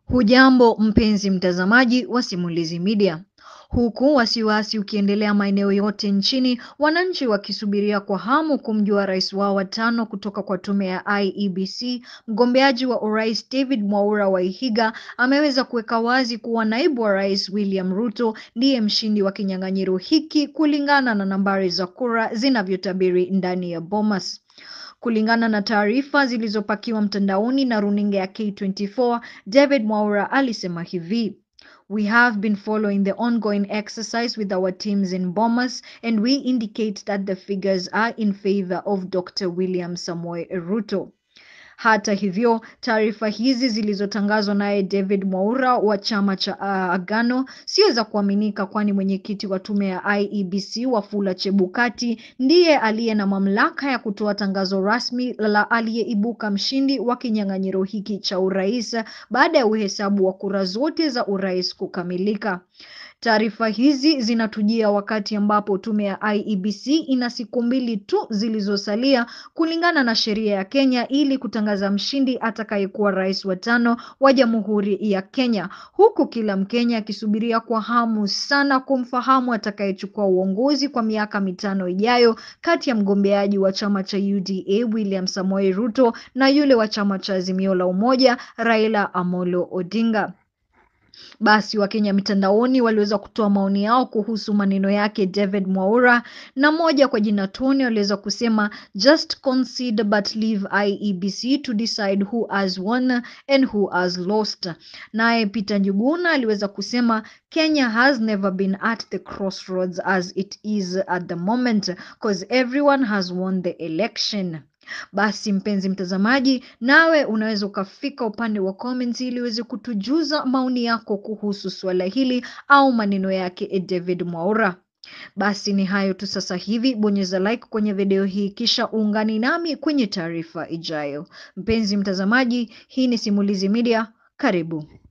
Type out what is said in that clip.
Hujambo mpenzi mtazamaji wa Simulizi Media. Huku wasiwasi ukiendelea maeneo yote nchini, wananchi wakisubiria kwa hamu kumjua rais wao wa tano kutoka kwa tume ya IEBC, mgombeaji wa urais David Mwaura Wahiga ameweza kuweka wazi kuwa naibu wa rais William Ruto ndiye mshindi wa kinyang'anyiro hiki kulingana na nambari za kura zinavyotabiri ndani ya Bomas. Kulingana na taarifa zilizopakiwa mtandaoni na runinga ya K24, David Mwaura alisema hivi: We have been following the ongoing exercise with our teams in Bomas and we indicate that the figures are in favor of Dr. William Samoei Ruto. Hata hivyo, taarifa hizi zilizotangazwa naye David Mwaura wa chama cha uh, Agano sio za kuaminika, kwani mwenyekiti wa tume ya IEBC Wafula Chebukati ndiye aliye na mamlaka ya kutoa tangazo rasmi la aliyeibuka mshindi wa kinyang'anyiro hiki cha urais baada ya uhesabu wa kura zote za urais kukamilika. Taarifa hizi zinatujia wakati ambapo tume ya IEBC ina siku mbili tu zilizosalia kulingana na sheria ya Kenya ili kutangaza mshindi atakayekuwa rais wa tano wa Jamhuri ya Kenya, huku kila Mkenya akisubiria kwa hamu sana kumfahamu atakayechukua uongozi kwa miaka mitano ijayo kati ya mgombeaji wa chama cha UDA William Samoei Ruto na yule wa chama cha Azimio la Umoja Raila Amolo Odinga. Basi Wakenya mitandaoni waliweza kutoa maoni yao kuhusu maneno yake David Mwaura, na moja kwa jina Tony waliweza kusema just concede but leave IEBC to decide who has won and who has lost. Naye Peter Njuguna aliweza kusema Kenya has never been at the crossroads as it is at the moment cause everyone has won the election. Basi mpenzi mtazamaji, nawe unaweza ukafika upande wa comments ili uweze kutujuza maoni yako kuhusu suala hili au maneno yake David Mwaura. Basi ni hayo tu sasa hivi, bonyeza like kwenye video hii kisha uungani nami kwenye taarifa ijayo. Mpenzi mtazamaji, hii ni Simulizi Media, karibu.